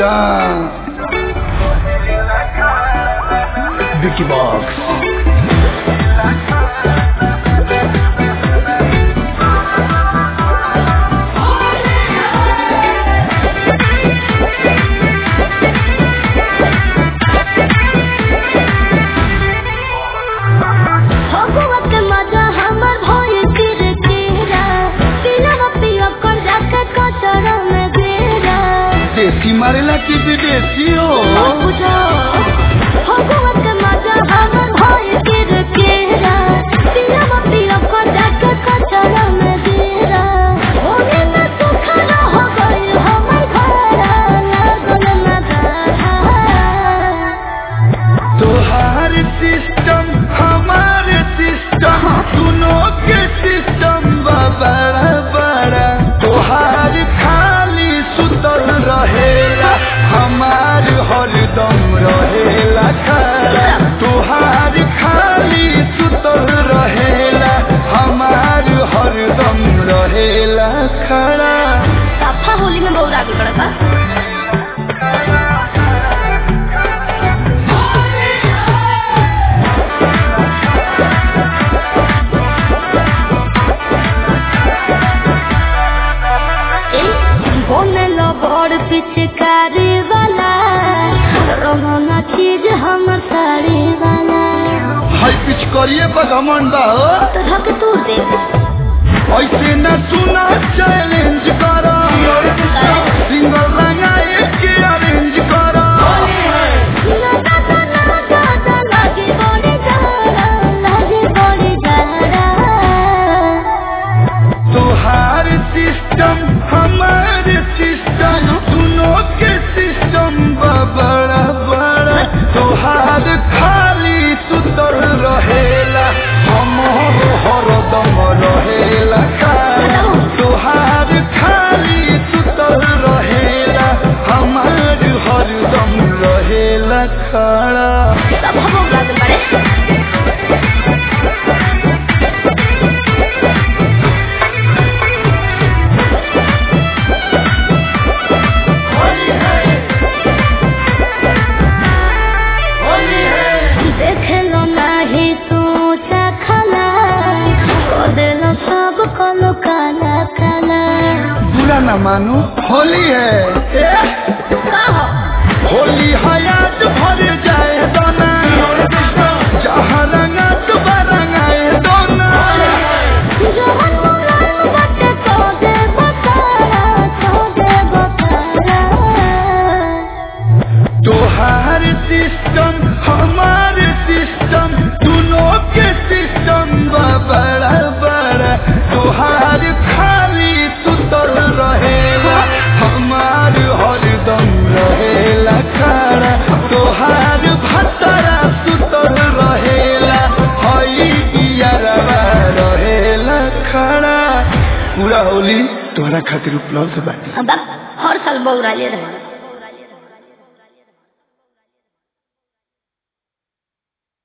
अच्छा विकी बॉक्स भगवत मजा हमर भोल तिर तेरा पिलवा पियो कर जाके कचरा में गिरा देसी मारेला की विदेशी हो बुझो भगवत मजा हमर भोल तिर तेरा पिलवा पियो कर जाके कचरा में गिरा ओने में सुखना हो गई हमर घर लागल मजा तोहार सिस्टम हमार सिस्टम दोनों के सिस्टम बा बड़ा बड़ा तोहार खाली सुतल रहेला हमार हरदम रहेला खड़ा तोहार खाली सुतल रहेला हमार हरदम रहेला खड़ा साफा होली में बहुत आगे बढ़ा था बोले लो बड़ पिचकारी वाला रोहना चीज हमर साड़ी वाला हाई पिच करिए बगमन बा हो। तो धक तू दे ऐसे न सुना चैलेंज करा सिंगल लगाए के अरेंज करा ना ना ना ना ना लागे बड़ी जारा लागे बड़ी जारा तोहार सिस्टम हमार सिस्टम दोनों के सिस्टम बा बड़ा बड़ा तोहार खाली सुतल रहेला हमर हरदम रहेला खाला तोहार खाली सुतल रहेला हमार हरदम रहेला खड़ा सब हम लोग बड़े देखलो नाही तू चखला कोदेलो सब कलो काला काला बुरा न मानो होली है कहो होली हयात भर जाए दोना जहाँ रंगा तो रंगाए दोना जवन मुलायम बटे तो दे बतारा तो दे बतारा तोहार सिस्टम हमार सिस्टम दोनों के सिस्टम बा बड़ा बड़ा तोहार खाली सुतल रहेला हमार हरदम रहेला खड़ा तोहार भतरा सुतल रहेला हई इयरवा रहेला खड़ा पूरा होली तोहरा खातिर उपलब्ध बानी अब हर साल बौरा ले रहे